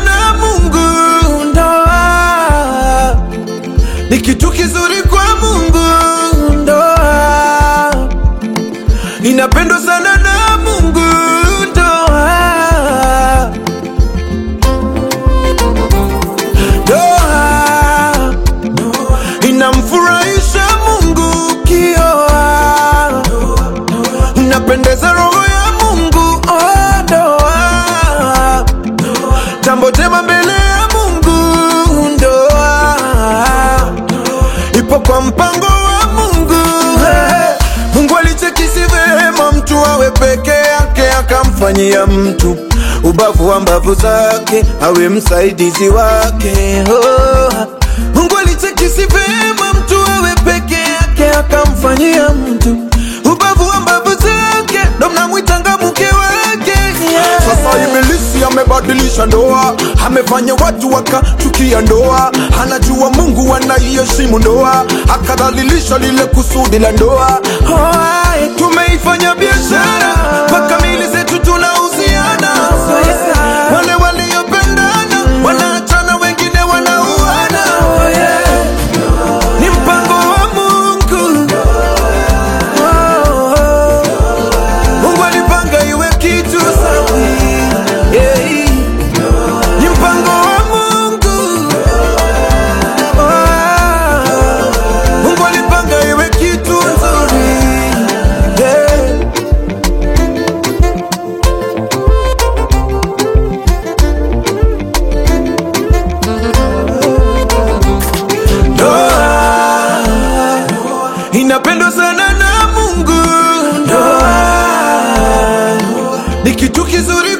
na Mungu. Ndoa ni kitu kizuri kwa Mungu. Ndoa inapendwa sana na Mungu. Ndoa ndoa inamfurahisha Mungu. Kioa inapendeza roho ya Mungu. Oh, ndoa jambo jema mbele ya Mungu. Ndoa ipo kwa mpango wa Mungu. Hey, Mungu alichekisi vema mtu awe peke yake, akamfanyia mtu ubavu wa mbavu zake awe msaidizi wake. Oh, Mungu alichekisi vema mtu awe peke yake, akamfanyia mtu ubavu wa mbavu zake, ndo mnamwitanga mke wake yeah. Sasa ibilisi amebadilisha ndoa, amefanya watu wakachukia ndoa. Anajua Mungu anaiheshimu ndoa, akadhalilisha lile kusudi la ndoa. Hai, tumeifanya biashara mpaka mili zetu tunauziana. Wale waliopendana wanaachana, wengine wanauana. Ni mpango wa Mungu. Oh, Mungu alipanga iwe kitu safi. Yeah. Ni mpango wa Mungu. Oh, Mungu alipanga iwe kitu nzuri. Yeah. Ndoa inapendwa sana na Mungu. Ndoa ni kitu kizuri